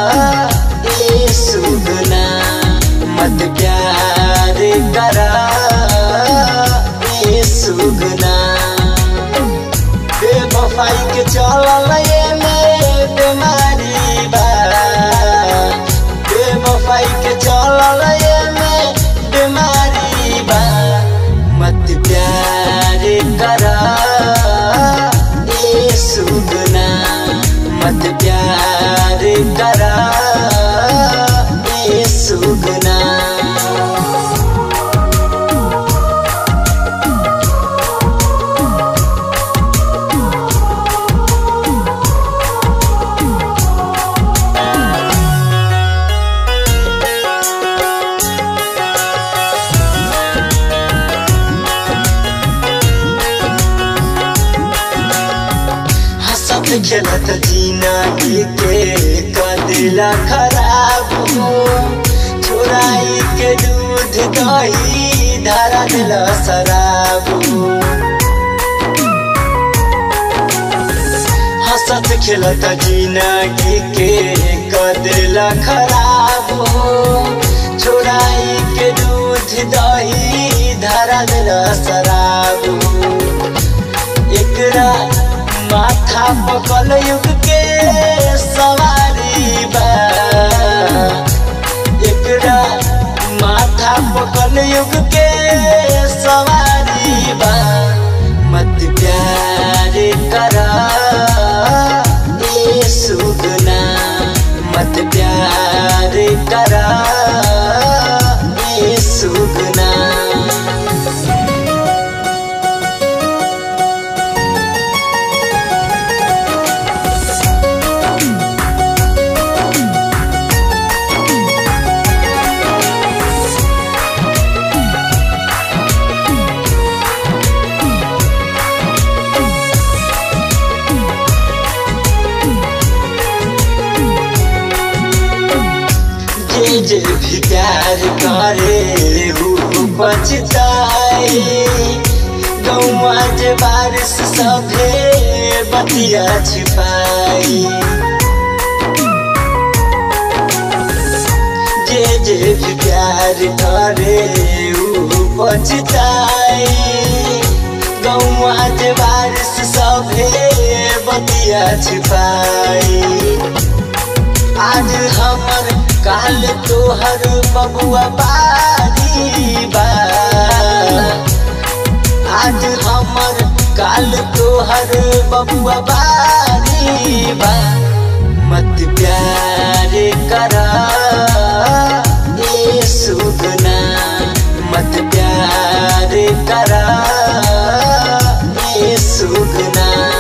ए सुगना मत प्यार करा ए सुगना बेवफाई के चलल ये में बीमारी बा बेवफाई के चलल ये में बीमारी बा मत प्यार करा ए सुगना मत प्यार करा ए सुगना हंसत खेलत जीना के कदिला खराब हो चुराई के दूध दही धरा दिल शराब हो हंसत खेलत जीना के कदिला खराब हो चुराई के दूध दही धरा दिल शराब हो एकरा माथा पकल युग के सवारी बा एकरा माथा पकल युग के सवारी बा मत प्यार करा ए सुगना मत प्यार करा ए सुगना जे जे भी प्यार करे ऊ बचताए गौवा जे बारिश सभे बतिया छिपाई जे जे भी प्यार करे ऊ बचताए गौवा जे बारिश सभे बतिया छिपाई आज हमर काल तोहर बबुआ बारी बा आज हमर काल तोहर बबुआ बारी बा मत प्यार करा ए सुगना मत प्यार करा ए सुगना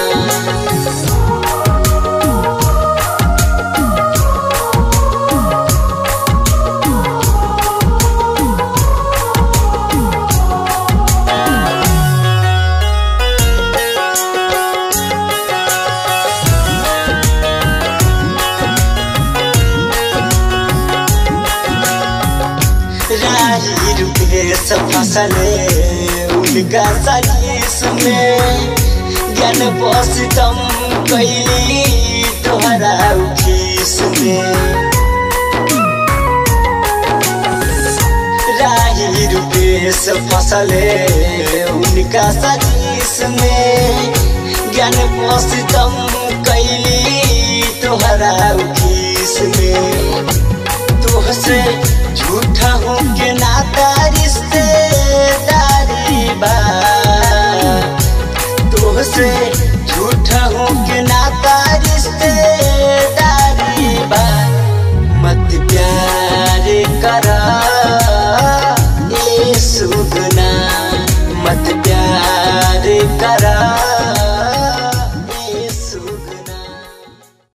राही रुपेश फसले उनका सलीस में ज्ञान बसतम कैली तोहरा उखीस में राही रुपेश फसले उनका सलीस में ज्ञान बसतम कैली तोहरा उखीस में तोहसे झूठा हो के